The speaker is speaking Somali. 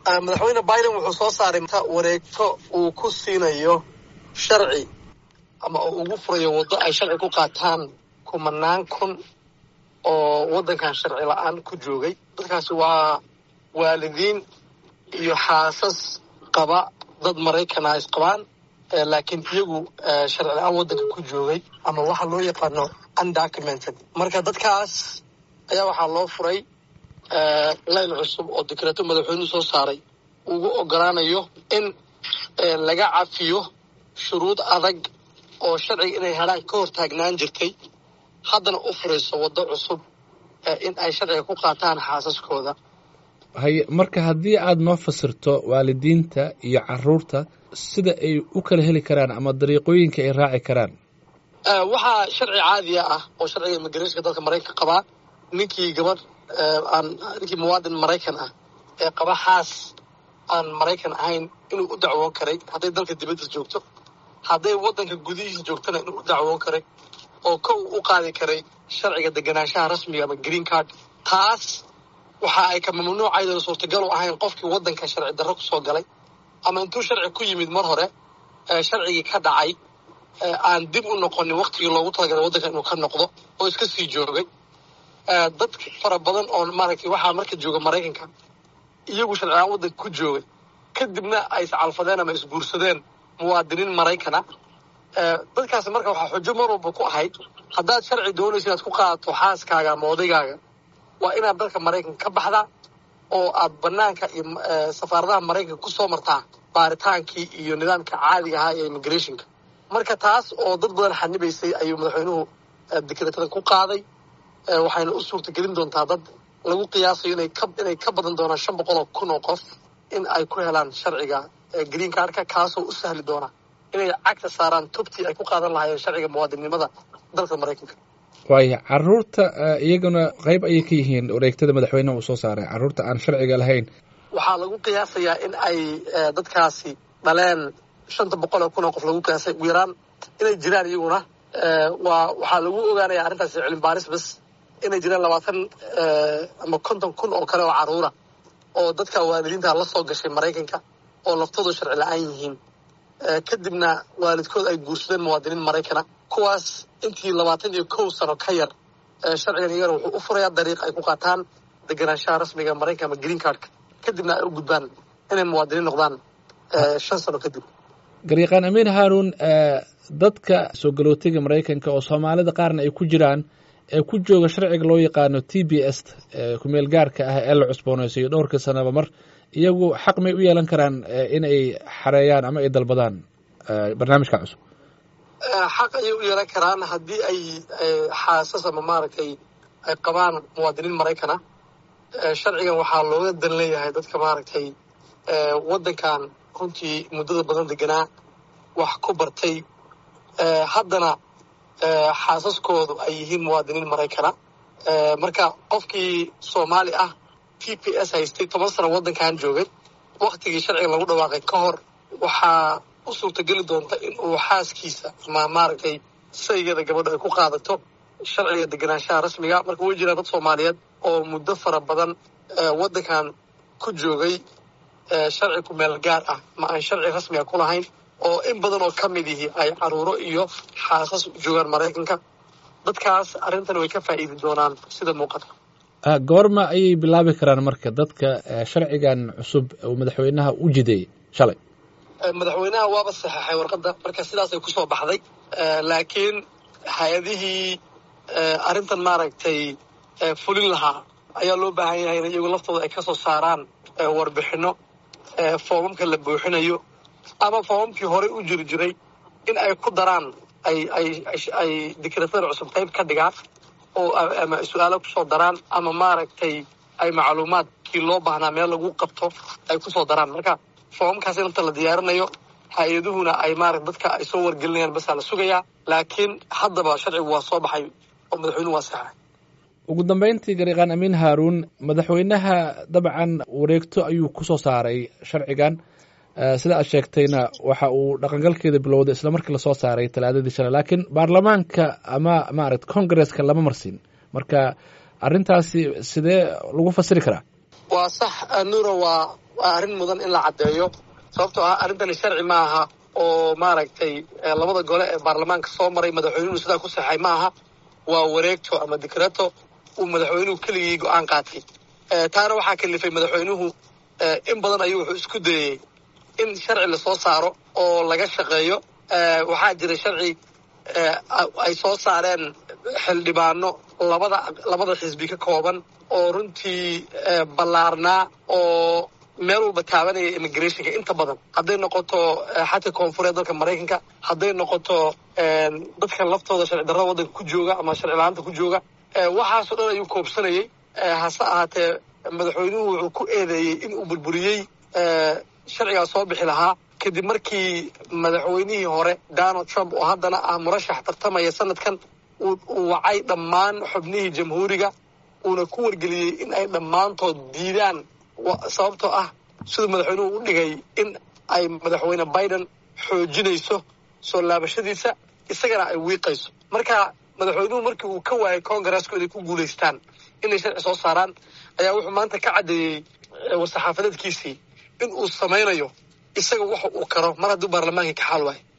madaxweyne biden wuxuu soo saaray wareegto uu ku siinayo sharci ama uu ugu furayo waddo ay sharci ku qaataan kumanaan kun oo waddankan sharci la-aan ku joogay dadkaasi waa waalidiin iyo xaasas qaba dad maraykana isqabaan laakiin iyagu sharci la-aan waddanka ku joogay ama waxa loo yaqaano undocumented marka dadkaas ayaa waxaa loo furay layn cusub oo dekreeto madaxweynuhu soo saaray ugu ogolaanayo in laga cafiyo shuruud adag oo sharciga inay helaan ka hor taagnaan jirtay haddana u furayso waddo cusub in ay sharciga ku qaataan xaasaskooda haye marka haddii aad noo fasirto waalidiinta iyo caruurta sida ay u kala heli karaan ama dariiqooyinka ay raaci karaan waxaa sharci caadiya ah oo sharciga immigrationka dalka maraykanka qabaa ninkii gabadh aan ninkii muwaadin maraykan ah ee qaba xaas aan maraykan ahayn inuu u dacwoon karay hadday dalka dibaddiis joogto hadday waddanka gudihiisa joogtana inuu u dacwoon karay oo kow u qaadi karay sharciga deganaanshaha rasmiga ama green card taas waxa ay ka mamnuucaydan suurtagal u ahayn qofkii waddanka sharci darro kusoo galay ama intuu sharci ku yimid mar hore sharcigii ka dhacay aan dib u noqonin waktigii loogu talagalay waddanka inuu ka noqdo oo iska sii joogay dad fara badan oo maaragtay waxaa marka jooga maraykanka iyagu sharcilaan waddanka ku joogay kadibna ay iscalfadeen ama isguursadeen muwaadiniin maraykana dadkaasi marka waxaa xujo mar walba ku ahayd haddaad sharci doonaysa inaad ku qaadato xaaskaaga ama odaygaaga waa inaad dalka maraykanka ka baxdaa oo aad banaanka iyo safaaradaha maraykanka kusoo martaa baaritaankii iyo nidaamka caadiga ahaa ee immigrationka marka taas oo dad badan xanibaysay ayuu madaxweynuhu dekreetadan ku qaaday waxayna u suurtagelin doontaa dad lagu qiyaasayo inay ka inay ka badan doonaan shan boqol oo kun oo qof in ay ku helaan sharciga green cardka kaasoo u sahli doona inay cagta saaraan tubtii ay ku qaadan lahaayeen sharciga muwaadinnimada dalka maraykanka waaya caruurta iyaguna qayb ayay ka yihiin wareegtada madaxweyneha uu soo saaray caruurta aan sharciga lahayn waxaa lagu qiyaasayaa in ay dadkaasi dhaleen shanta boqol oo kun oo qof lagu qiyaasay ugu yaraan inay jiraan iyaguna waa waxaa lagu ogaanaya arrintaasi cilmi baaris bas inay jiraan labaatan ama konton kun oo kale oo caruura oo dadka waalidiinta la soo gashay maraykanka oo laftoodu sharci la-aan yihiin kadibna waalidkood ay guursadeen muwaadiniin maraykana kuwaas intii labaatan iyo kow sano ka yar sharcigan iyagana wuxuu u furayaa dariiq ay ku qaataan deganaanshaha rasmiga maraykanka ama green cardka kadibna ay u gudbaan inay muwaadiniin noqdaan shan sano kadib garyaqaan amiin haarun dadka soo galootiga maraykanka oo soomaalida qaarna ay ku jiraan ee ku jooga sharciga loo yaqaano t b s kumeel gaarka ah ee la cusboonaysayo dhowrka sanaba mar iyagu xaq may u yeelan karaan in ay xareeyaan ama ay dalbadaan barnaamijka cusub xaq ayay u yeelan karaan haddii ay xaasas ama maaragtay ay qabaan muwaadiniin maraykana sharcigan waxaa looga dan leeyahay dadka maaragtay waddankan runtii muddada badan deganaa wax ku bartay haddana xaasaskoodu ay yihiin muwaadiniin maraykana marka qofkii soomaali ah t p s haystay toban sano waddankan joogay waktigii sharciga lagu dhawaaqay ka hor waxaa u suurtageli doonta in uu xaaskiisa ama maaragtay saygeeda gabadho ay ku qaadato sharciga deganaanshaha rasmiga marka way jiraan dad soomaaliyeed oo muddo fara badan waddankan ku joogay sharci ku meel gaar ah ma aan sharci rasmiga ku lahayn oo in badan oo ka mid ihi ay caruuro iyo xaasas joogaan maraykanka dadkaas arrintan way ka faa'iidi doonaan sida muuqata goorma ayay bilaabi karaan marka dadka sharcigan cusub uu madaxweynaha u jideeyey shalay madaxweynaha waaba saxeexay warqadda marka sidaasay kusoo baxday laakiin hay-adihii arrintan maaragtay fulin lahaa ayaa loo baahan yahay in iyagu laftooda ay kasoo saaraan warbixino foomamka la buuxinayo ama foomamkii horey u jiri jiray in ay ku daraan ay ay ay dekreetada cusub qayb ka dhigaan oo ama su-aalo kusoo daraan ama maaragtay ay macluumaadkii loo baahnaa meel lagu qabto ay kusoo daraan marka foomamkaas inta la diyaarinayo hay-aduhuna ay maarata dadka ay soo wargelinayaan basaa la sugayaa laakiin haddaba sharcigu waa soo baxay oo madaxweynuhu waa saxay ugu dambeyntii gariiqaan amiin haaruun madaxweynaha dabcan wareegto ayuu ku soo saaray sharcigan sida aad sheegtayna waxa uu dhaqangalkeeda bilowday isla markii lasoo saaray talaadadii shalay laakiin baarlamaanka ama maarata congresska lama marsin marka arrintaasi sidee lagu fasiri karaa waa sax nuuro waa waa arrin mudan in la caddeeyo sababtoo ah arrintani sharci ma aha oo maaragtay labada gole ee baarlamaanka soo maray madaxweynuhu sidaa ku saxay ma aha waa wareegto ama dikreto uu madaxweynuhu keligii go-aan qaatay taana waxaa kalifay madaxweynuhu in badan ayuu wuxuu isku dayey in sharci lasoo saaro oo laga shaqeeyo waxaa jira sharci ay soo saareen xildhibaano labada labada xisbi ka kooban oo runtii ballaarnaa oo meel walba taabanaya immigrationka inta badan hadday noqoto xadka koonfureed dalka maraykanka hadday noqoto dadkan laftooda sharci darrada waddanka ku jooga ama sharci la-aanta ku jooga waxaasoo dhan ayuu koobsanayay hase ahaatee madaxweynuhu wuxuu ku eedeeyey in uu burburiyey sharcigaa soo bixi lahaa kadib markii madaxweynihii hore donald trump oo haddana ah murashax tartamaya sanadkan uu wacay dhammaan xubnihii jamhuuriga uuna ku wargeliyey in ay dhammaantood diidaan sababtoo ah siduu madaxweynuhu u dhigay in ay madaxweyne biden xoojinayso soo laabashadiisa isagana ay wiiqayso marka madaxweynuhu markii uu ka waayay congaresku inay ku guulaystaan inay sharci soo saaraan ayaa wuxuu maanta ka caddeeyey war-saxaafadeedkiisii in uu samaynayo isaga waxa uu karo mar hadduu baarlamaankii ka xaal waayo